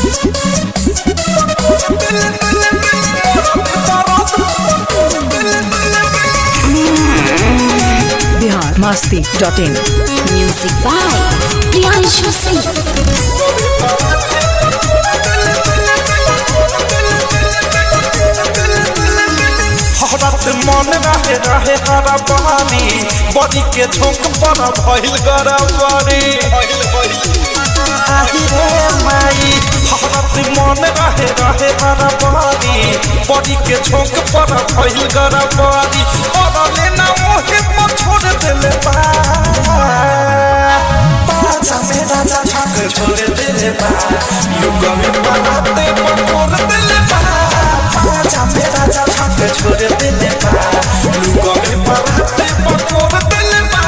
Bihar Masti dot in Music by Priyanshu Singh. हरत मन रहे रहे हरा बहानी बड़ी के झोंक पर भइल गरबरी आही रे माई हरत मन रहे रहे हरा बहानी बड़ी के झोंक पर भइल गरबरी और लेना मोहे पर छोड़ देले बा पाछा में राजा छक छोड़ देले बा युग में बनाते पर छोड़ देले बा पाछा में राजा छक छोड़ देले बा युग में बनाते पर छोड़ देले बा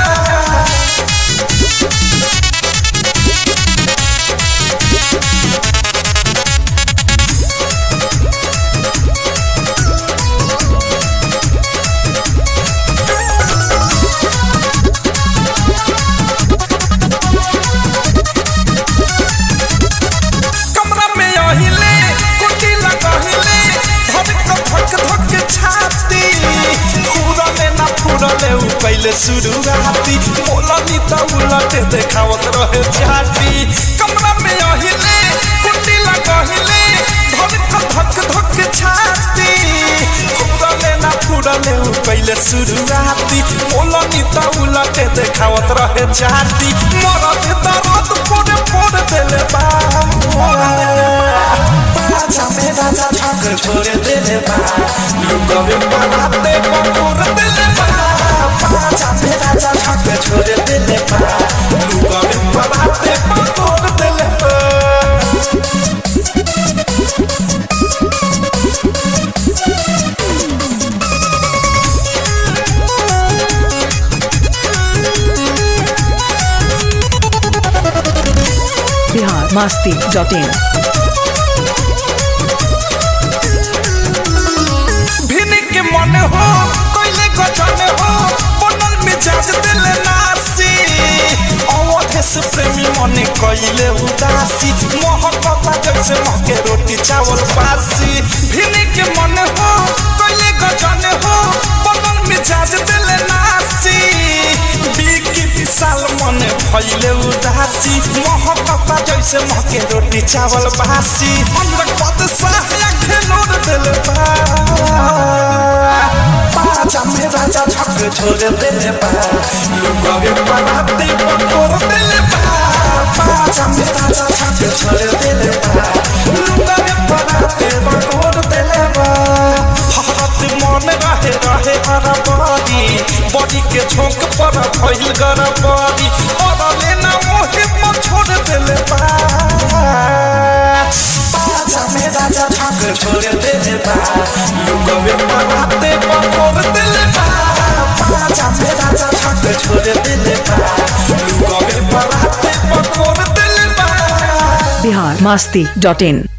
कमरा में अहिले कुटी लगहिले धक धक धक छाती फूरले ना फूरले उ पहले शुरुआती बोलनी त उलटे देखावत रहे छाती कमरा में अहिले कुटी लगहिले धक धक धक छाती फूरले ना फूरले उ पहले शुरुआती बोलनी त उलटे देखावत रहे छाती मरद दर्द पोड़े पोड़ देले बा पाछा में राजा छक छोड़ देले बा युग में बनाते पकोर देले बा पाछा में राजा छक छोड़ देले बा युग में बनाते पकोर देले बा बिहार मस्ती डॉट इन भिनी के मन हो कोइले गजन हो बनल मिजाज दिल नासी अवधे से प्रेमी मन कोइले उदासी मोहब्बत जैसे महके रोटी चावल बासी भिनी के मन हो कोइले गजन हो बनल मिजाज दिल नासी बिकी विशाल मन भइले उदासी मोहब्बत जैसे महके रोटी चावल बासी अंदर पद साया खेलोर दिल बा पाछा में राजा छक छोड़ दिल बा लुगा के बनाते पकोर दिल बा पाछा में राजा छक छोड़ दिल बा लुगा के बनाते पकोर दिल बा हरत मन रहे रहे हरा बड़ी बड़ी के झोंक पर भइल गरबरी और लेना मोहे पर छोड़ दिल बा पाछा में राजा छक छोड़ दिल बा युग में बनाते पकोर दिल बा पाछा में राजा छक छोड़ दिल बा युग में बनाते पकोर दिल बा बिहार मस्ती डॉट इन